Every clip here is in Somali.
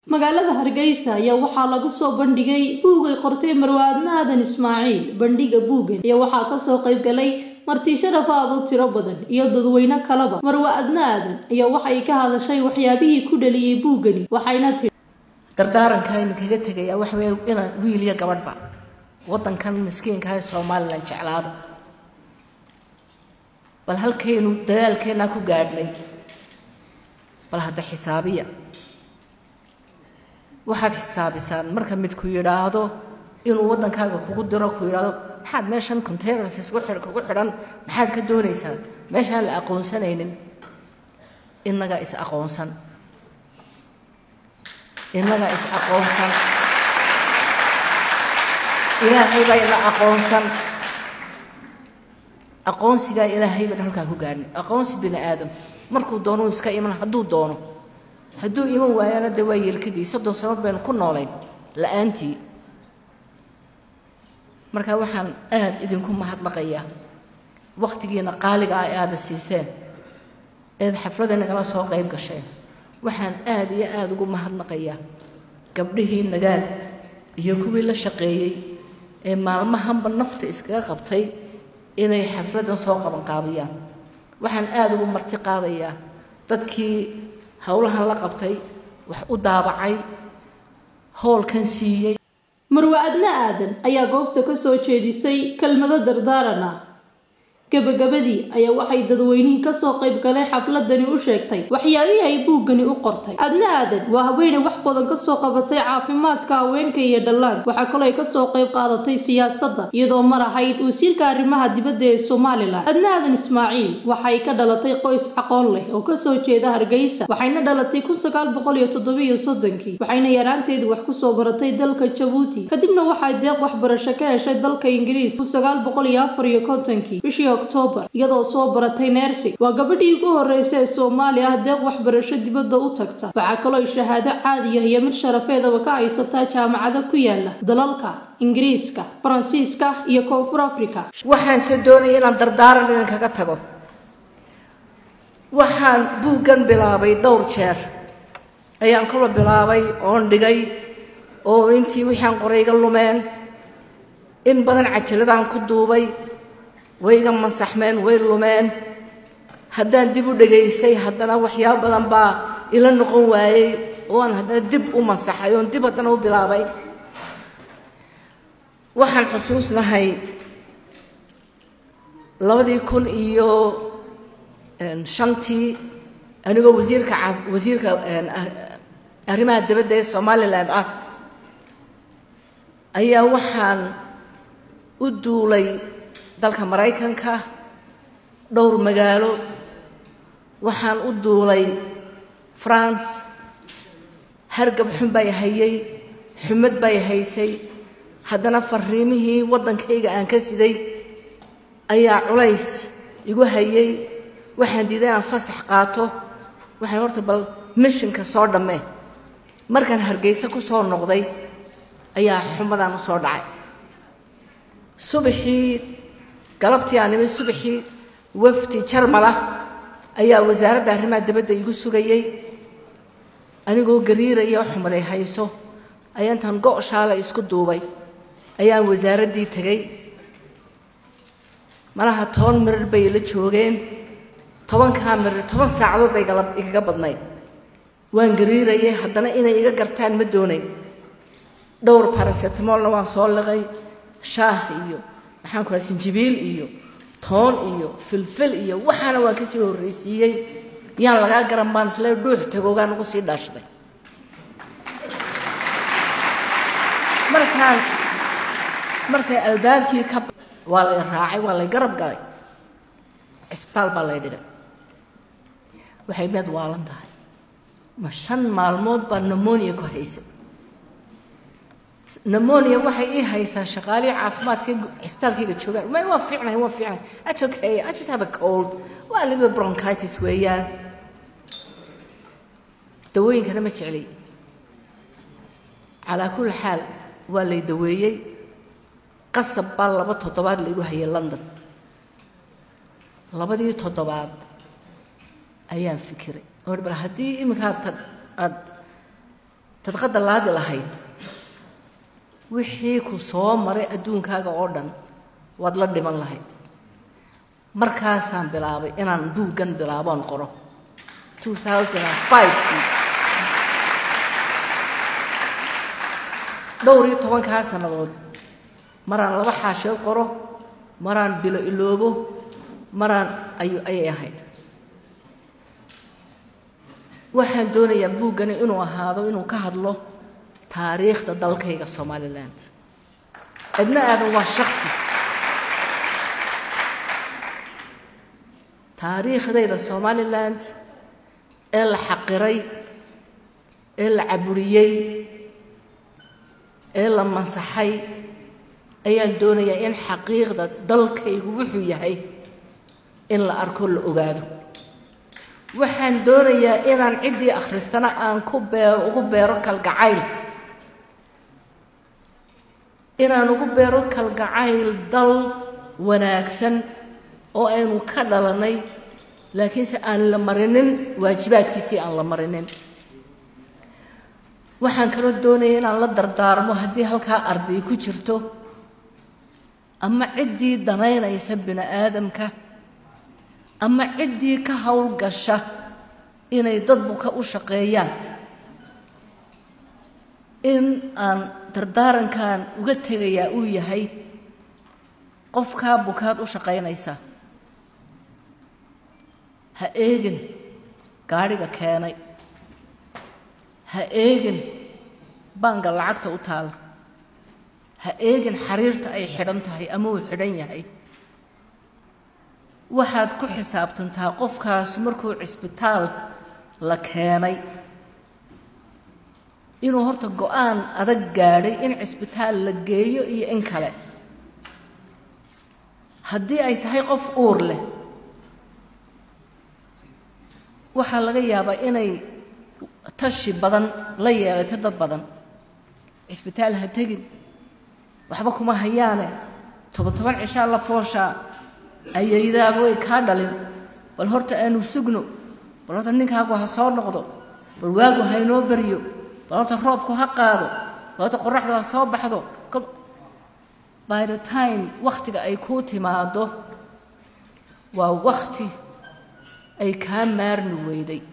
magaalada hargeysa ayaa waxaa lagu soo bandhigay buug ay qortay marwaadna aadan ismaaciil bandhiga buugan ayaa waxaa kasoo qayb galay marti sharaf aad u tiro badan iyo dadweyne kaleba marwaadna aadan ayaa waxay ka hadashay waxyaabihii ku dhaliyey buugani waxayna tiri dardaarankaayna kaga tegayaa waxa weeye inaan wiil iyo gabadhba waddankan miskiinka ee somalilan jeclaado bal halkaynu dadaalkeennaa ku gaadhnay bal hadda xisaabiya waxaad xisaabisaan marka midku yidhaahdo inuu waddankaaga kugu diro ku yidhaahdo maxaad meeshan containers isku xidh kugu xidhan maxaad ka doonaysaa meeshaan la aqoonsanaynin innagaa is aqoonsan innagaa is aqoonsan ilaahay baa ina aqoonsan aqoonsigaa ilaahay baan halkaa ku gaadhnay aqoonsi bini aadam markuu doono iska iman hadduu doono hadduu iman waayana dee waa yeelkadii soddon sannood baynu ku noolayn la-aantii marka waxaan aad idinku mahadnaqayaa wakhtigiina qaaliga ah ee aada siiseen eed xafladda nagala soo qayb gasheen waxaan aad iyo aada ugu mahadnaqayaa gabdhihii nagaal iyo kuwii la shaqeeyey ee maalmahanba nafta iskaga qabtay inay xafladdan soo qabanqaabiyaan waxaan aada ugu marti qaadayaa dadkii howlahan la qabtay wax u daabacay howlkan siiyey marwaadna aadan ayaa goobta ka soo jeedisay kelmado dardaaran ah gabagabadii ayaa waxay dadweynihii kasoo qayb galay xafladani u sheegtay waxyaabihii ay buuggani u qortay adna aadan waa haweeney wax badan kasoo qabatay caafimaadka haweenka iyo dhallaanka waxaa kaloo ay kasoo qayb qaadatay siyaasadda iyadoo mar ahayd wasiirka arrimaha dibadda ee somalilan adna aadan ismaaciil waxay ka dhalatay qoys aqoon leh oo kasoo jeeda hargeysa waxayna dhalatay kun sagaal boqol iyo toddobiyo soddonkii waxayna yaraanteedii wax kusoo baratay dalka jabuuti kadibna waxay deeq waxbarasho ka heshay dalka ingiriis kun sagaal boqol iyo afar iyo kontonkii bishii octoobar iyadoo soo baratay nersing waa gabadhii ugu horreysa ee soomaaliya ah deeq waxbarasho dibadda u tagta waxaa kaloo ay shahaado caadiya iyo mid sharafeedaba ka haysataa jaamacado ku yaala dalalka ingiriiska faransiiska iyo koonfur africa waxaanse doonaya inaan dardaaran idinkaga tago waxaan buuggan bilaabay dhowr jeer ayaan kalo bilaabay oon dhigay oo intii wixaan qoray iga lumeen in badan cajaladaan ku duubay way iga masaxmeen way lumeen haddaan dib u dhegaystay haddana waxyaabo badan baa ila noqon waayey oo aan haddana dib u masaxay oon dib haddana u bilaabay waxaan xusuusnahay labadii kun iyo shantii anigoo wasiirka wasiirka arrimaha dibadda ee somalilan ah ayaa waxaan u duulay dalka maraykanka dhowr magaalo waxaan u duulay france hargab xun bay hayay xumad bay haysay haddana fariimihii waddankayga aan ka siday ayaa culays igu hayay waxaan diiday inaan fasax qaato waxaan horta bal mishinka soo dhamme markaan hargeysa ku soo noqday ayaa xumadaan u soo dhacay subaxii galabtii aan imid subaxii wafdi jarmalah ayaa wasaaradda arrimaha dibadda igu sugayey anigoo gariira iyo xumaday hayso ayaa intaan go' shaala isku duubay ayaan wasaaraddii tegey malaha toban mirir bay la joogeen tobankaa mirir toban saacadood bay igaga badnayd waan gariirayay haddana inay iga gartaan ma doonayn dhowr barasetamolna waan soo liqay shaah iyo maxaan ku raha sinjibiil iyo toon iyo filfil iyo waxaana waan ka sii horraysiiyey yaan lagaa garan baan isle dhuux tagoogaan ugu sii dhaashday markaan markay albaabkii ka waa lay raacay waa lay garab galay cisbitaal baa lay dhigay waxay meed waalan tahay ma shan maalmood baa namonia ku haysay namonia waxay ii haysaa shaqaalihii caafimaadka cisbitaalkayga joogaan may waa fiicnay waa fiicnay that's okay I just have a cold waa little bronchitis weeyaan dawooyinkana ma jeclay calaa kulli xaal waa lay daweeyey qasab baa laba toddobaad laygu hayay london labadii toddobaad ayaan fikiray oo bal haddii iminka aad aad tadqadda laadi lahayd wixii ku soo maray adduunkaaga oo dhan waad la dhiman lahayd markaasaan bilaabay inaan buuggan bilaaboon qoro dhowr iyo tobankaa sannadood maraan laba xaasheel qoro maraan bilo iloobo maraan ayu ayay ahayd waxaan doonayaa buuggani inuu ahaado inuu ka hadlo taariikhda dalkayga somaliland cidna aadan waa shaksi taariikhdayda somaliland ee la xaqiray ee la caburiyey ee la mansaxay ayaan doonayaa in xaqiiqda dalkaygu wuxuu yahay in la arko la ogaado waxaan doonayaa inaan ciddii akhristana aan ku beero ugu beero kalgacayl inaan ugu beero kalgacayl dal wanaagsan oo aynu ka dhalanay laakiinse aan la marinin waajibaadkiisii aan la marinin waxaan kaloo doonaya inaan la dardaarmo haddii halkaa arday ku jirto ama ciddii danaynaysa bini aadamka ama ciddii ka howlgasha inay dadbuka u shaqeeyaan in aan dardaarankan uga tegayaa uu yahay qofkaa bukaad u shaqaynaysa ha eegin gaadhiga keenay ha eegin baanka lacagta u taala ha eegin xariirta ay xidhan tahay ama uu xidhan yahay waxaad ku xisaabtantaa qofkaas markuu cisbitaal la keenay inuu horta go-aan adag gaadhay in cisbitaal la geeyo iyo in kale haddii ay tahay qof uur leh waxaa laga yaabaa inay tashi badan la yeelato dad badan cisbitaal ha tegin waxba kuma hayaane toban toban cishaa la fooshaa ayaydaaba way kaa dhalin bal horta aanu sugno bal horta ninkaagu ha soo noqdo bal waagu ha inoo baryo bal horta roobku ha qaado bal horta qoraxdu ha soo baxdo by the time wakhtiga ay kuu timaado waa wakhti ay kaa maarmi weyday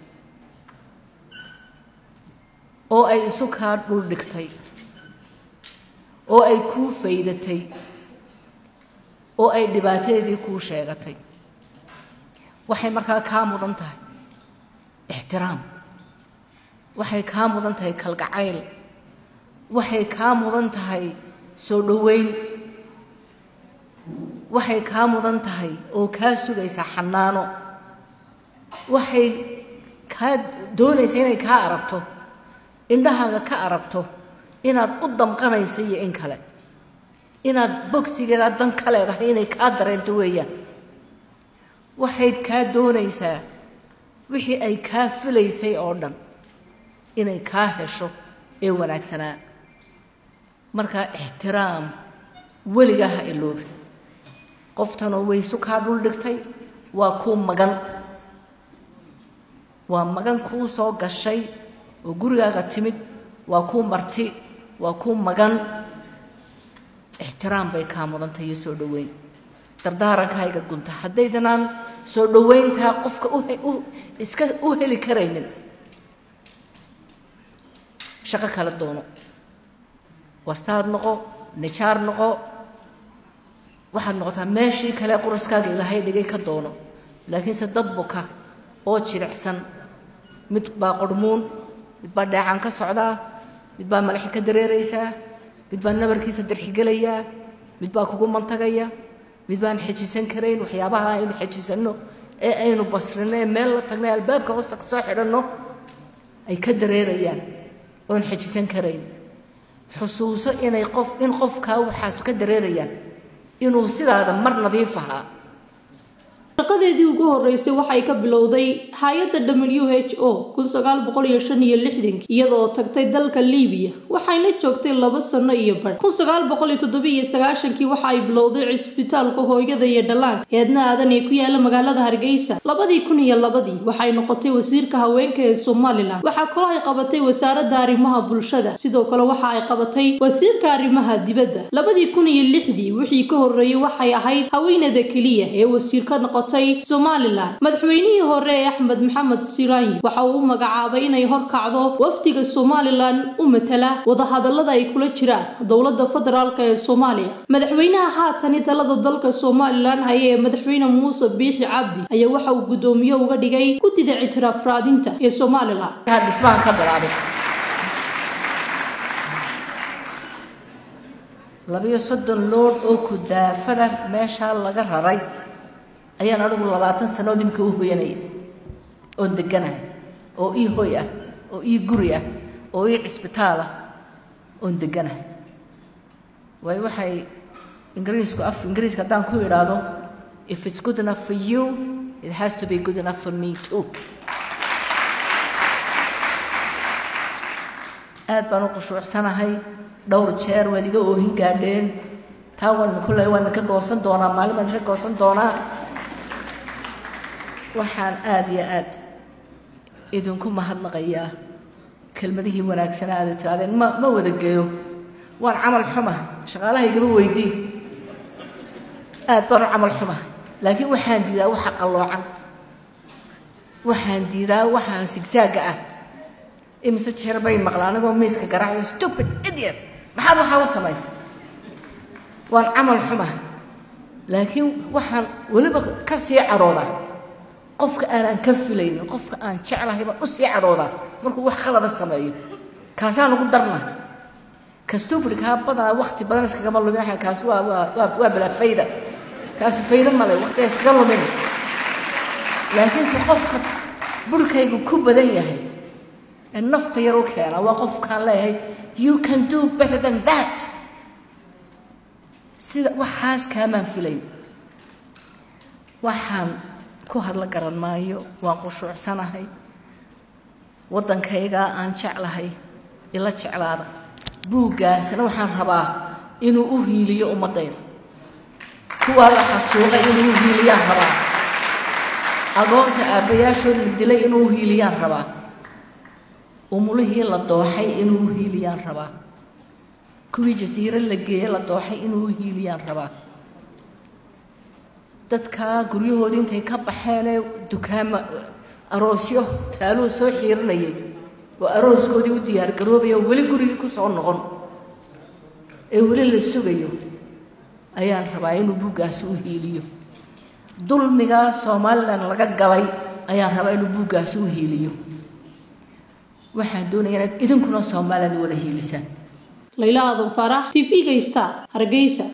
oo ay isu kaa dhul dhigtay oo ay kuu faydatay oo ay dhibaatadeedii kuu sheegatay waxay markaa kaa mudan tahay ixtiraam waxay kaa mudan tahay kalgacayl waxay kaa mudan tahay soo dhoweyn waxay kaa mudan tahay oo kaa sugaysaa xanaano waxay kaa doonaysa inay kaa aragto indhahaaga ka aragto inaad u damqanaysa iyo in kale inaad bogsigeedaa dan ka leedahay inay kaa dareento weeyaan waxayd kaa doonaysaa wixii ay kaa filaysay oo dhan inay kaa hesho ee wanaagsanaa markaa ixtiraam weligaa ha iloobi qoftanoo waysu kaa dhul dhigtay waa kuu magan waa magan kuu soo gashay oo gurigaaga timid waa kuu marti waa kuu magan ixtiraam bay kaa mudantay iyo soo dhoweyn dardaarankayga gunta haddaydanaan soo dhoweyntaa qofka iska u heli karaynin shaqo kala doono wastaad noqo nijaar noqo waxaad noqotaa meeshii kale quruskaaga ilaahay dhigay ka doono laakiinse dad buka oo jilicsan mid baa qormuun mid baa dheecaan ka socdaa mid baa malaxi ka dareeraysaa mid baa nabarkiisa darxigelayaa mid baa kugu mantagaya mid baan xejisan karayn waxyaabaha aynu xejisanno ee aynu basrino ee meel la tagna albaabka hoosta ka soo xidhanno ay ka dareerayaan oon xejisan karayn xusuuso inay qof in qofkaa waxaasu ka dareerayaan inuu sidaada mar nadiif ahaa shaqadeedii ugu horeysay waxay ka bilowday hay-adda w h o kun sagaal boqol iyo shan iyo lixdankii iyadoo tagtay dalka liibiya waxayna joogtay laba sano iyo badh kun sagaal boqol iyo toddoba iyo sagaashankii waxa ay bilowday cisbitaalka hooyada iyo dhallaanka eedna aadan ee ku yaala magaalada hargeysa labadii kun iyo labadii waxay noqotay wasiirka haweenka ee somalilan waxaa kaloo ay qabatay wasaaradda arrimaha bulshada sidoo kale waxa ay qabatay wasiirka arrimaha dibadda labadii kun iyo lixdii wixii ka horreeyey waxay ahayd haweenada keliya ee wasiir ka noqotay somalilan madaxweynihii hore ee axmed maxamed siraanyi waxa uu u magacaabay inay horkacdo wafdiga somalilan u matala wadahadallada ay kula jiraan dowladda federaalk ee soomaaliya madaxweynaha haatani talada dalka somalilan haya ee madaxweyne muuse biixi cabdi ayaa waxa uu guddoomiye uga dhigay guddida ictiraaf raadinta ee somalilan dhismahan ka bilaabay labiyo soddon lood oo kudaafada meeshaa laga raray ayaan anigu labaatan sanood imika u hoyanaya oon deganahay oo ii hoy ah oo ii guri ah oo ii cisbitaal ah oon deganahay waayo waxay ingiriisku af ingiriiska haddaan ku idhaahdo if it's good enough for you it has to be good enough for me too aad baan u qushuucsanahay dhowr jeer waad iga oohin gaadheen taa waan kulle waan idinka goosan doonaa maalin baan idinka goosan doonaa waxaan aada iyo aad idinku mahadnaqayaa kelmadihii wanaagsanaa aada tirahdeen ma ma wada geeyo waan camal xumahay shaqaalahaygaba weydii aad baan u camal xumahay laakiin waxaan diidaa waxa qalloocan waxaan diidaa waxa sigsaaga ah imise jeer bay maqla anigoo miiska garaacayo stupid idiot maxaad waxaa u samaysay waan camal xumahay laakiin waxaan weliba ka sii cadhoodaa qofka aanaan ka filaynin qofka aan jeclahay baan u sii cadhoodaa markuu wax khalada sameeyo kaasaan ugu darna ka stupidkaa badanaa wakti badan iskagama lumin waxaan kaas waa waa waa waa bilaa fayda kaasu fayda male waktiga iskaga lumin laakiinse qofka burhkaygu ku badan yahay ee nafta yar u keena waa qofkaan leeyahay you can do better than that sida waxaas kaamaan filayn waxaan ku hadla garan maayo waan qushuucsanahay waddankaygaa aan jeclahay ila jeclaada buuggaasna waxaan rabaa inuu u hiiliyo ummaddayda kuwaa la xasuuqay inuu u hiiliyaan rabaa agoonta aabbayaashood la dilay inuu u hiiliyaan rabaa umulihii la dooxay inuu u hiiliyaan rabaa kuwii jasiiro la geeye la dooxay inuu u hiiliyaan rabaa dadkaa guryahoodii intay ka baxeenee dukaama aroosyo taaluu soo xiirinayay oo arooskoodii u diyaargaroobaya oo weli gurigii ku soo noqon ee weli la sugayo ayaan rabaa inuu buuggaasi u hiiliyo dulmigaa somalilan laga galay ayaan rabaa inuu buuggaasi u hiiliyo waxaan doonaya inaad idinkuna somalilan wada hiilisaan layla aadan faarax t v-ga star hargeysa